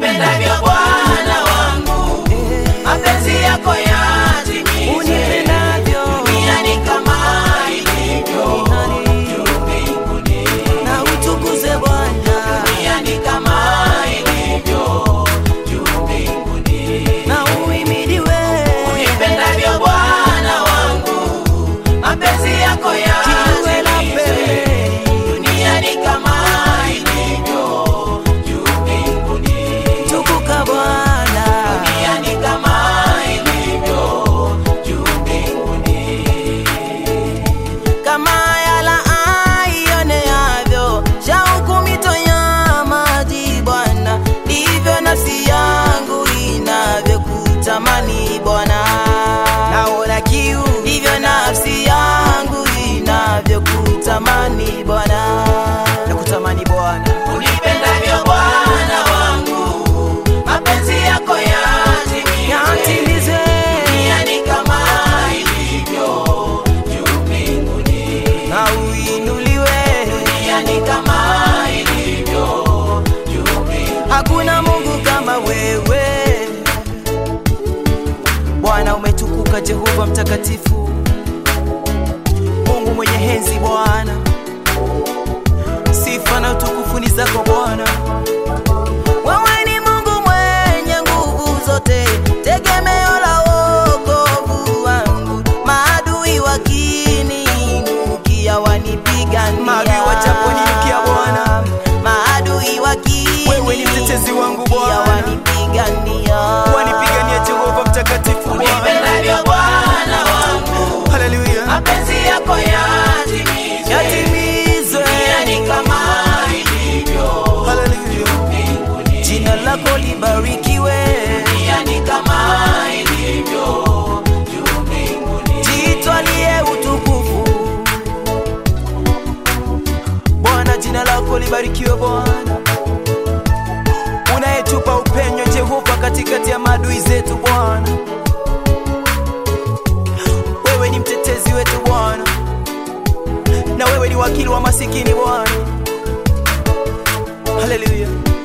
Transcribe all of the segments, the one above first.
unipendavyo Bwana wangu, mapenzi yako yatimizwe unipendavyo duniani kama ilivyo juu mbinguni, na utukuze Bwana duniani kama ilivyo juu mbinguni. na uhimidiwe Unipendavyo Bwana wangu, mapenzi yako kiwe na yatimizwe pembeni duniani kama ilivyo juu mbinguni, tukuka Bwana duniani kama ilivyo juu mbinguni. kama yala aioneavyo shauku mito ya maji Bwana, ndivyo nafsi yangu inavyokutamani Bwana. Naona kiu, ndivyo nafsi yangu inavyokutamani Bwana. Nakutamani Bwana, Unipendavyo Bwana wangu, mapenzi yako yatimizwe yatimizwe duniani kama ilivyo juu mbinguni, na uinuliwe. duniani kama ilivyo juu mbinguni. Hakuna Mungu kama wewe Bwana, umetukuka Jehova mtakatifu, Mungu mwenye henzi Bwana, sifa na utukufu ni zako Bwana. Wewe ni Mungu mwenye nguvu zote, tegemeo la wokovu wangu. Maadui wakiniinukia wanipigania, Maadui wajaponiinukia Bwana, maadui wakiniinukia Wewe ni mtetezi wangu Bwana. wanipigania, wanipigania Jehova mtakatifu Bwana. Unipendavyo Bwana wangu, Haleluya. mapenzi yako yatimizwe yatimizwe duniani kama ilivyo Haleluya. mbinguni, jina lako libarikiwe, duniani kama ilivyo juu mbinguni. jitwalie utukufu Bwana, jina lako libarikiwe Bwana, unayetupa upenyo Jehova katikati ya maadui zetu Bwana. Wewe ni mtetezi wetu Bwana, na wewe ni wakili wa masikini Bwana. Haleluya.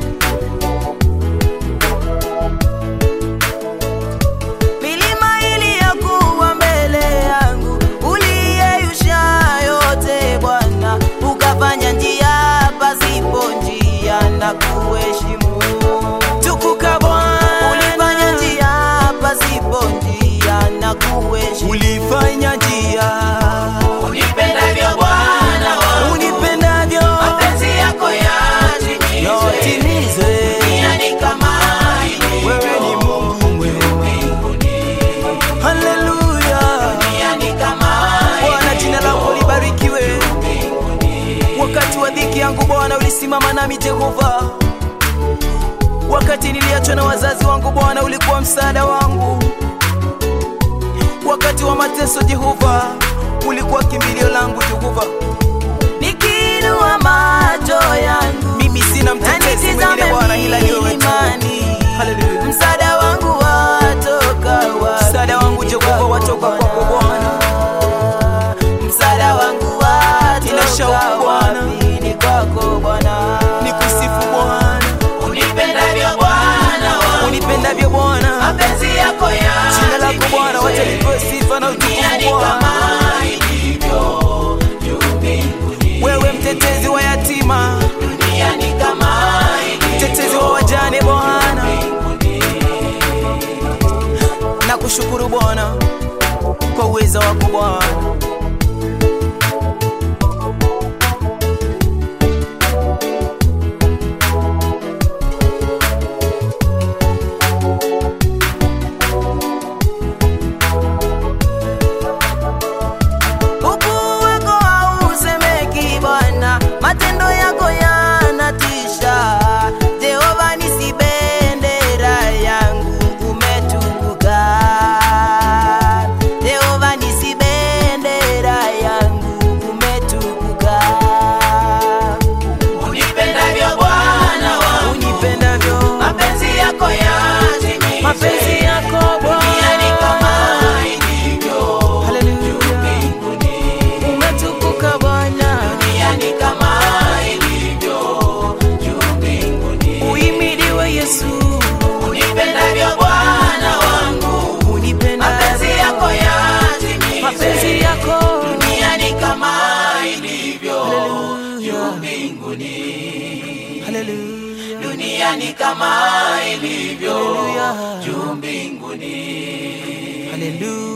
milima iliyokuwa mbele yangu uliyeyusha yote Bwana, ukafanya njia pasipo njia na kuheshimu. Tukuka Bwana, ulifanya njia pasipo njia na kuheshimu. Ulifanya njia Unipendavyo Bwana wangu, Unipendavyo mapenzi yako yatimizwe yotimizwe, duniani kama ilivyo wewe ni Mungu mwema. mbinguni, Haleluya. duniani kama Bwana, jina lako libarikiwe. Wakati wa dhiki yangu Bwana, ulisimama nami Jehova. Wakati niliachwa na wazazi wangu Bwana, ulikuwa msaada wangu. Wakati wa mateso Jehova, ulikuwa kimbilio langu Jehova. nikiinua macho yangu Mimi sina mtetezi mwingine Bwana ila ni wewe tu. imani Haleluya. msaada wangu watoka wapi? Msaada wangu Jehova watoka kwako Bwana. msaada wangu Nina shauku watoka Bwana. wapi? Ni kwako Bwana, Nikusifu Bwana, unipendavyo Bwana wangu, unipendavyo Bwana. mapenzi yako Jina lako Bwana, wacha yatimizwe lipewe sifa na utukufu duniani Bwana. kama ilivyo juu mbinguni, Wewe mtetezi wa yatima, duniani kama ilivyo mtetezi wa wajane Bwana, na kushukuru Bwana kwa uweza wako Bwana. ukuu wako hausemeki Bwana, matendo yako yanatisha. Jehova nisi bendera yangu umetukuka. Jehova nisi bendera yangu umetukuka. unipendavyo Bwana wangu, Unipendavyo mapenzi yako yatimizwe mapenzi yako duniani kama Bwana, ilivyo haleluya, mbinguni, umetukuka Bwana. duniani kama ilivyo juu mbinguni. Uhimidiwe Yesu, duniani kama ilivyo Haleluya. juu mbinguni Haleluya.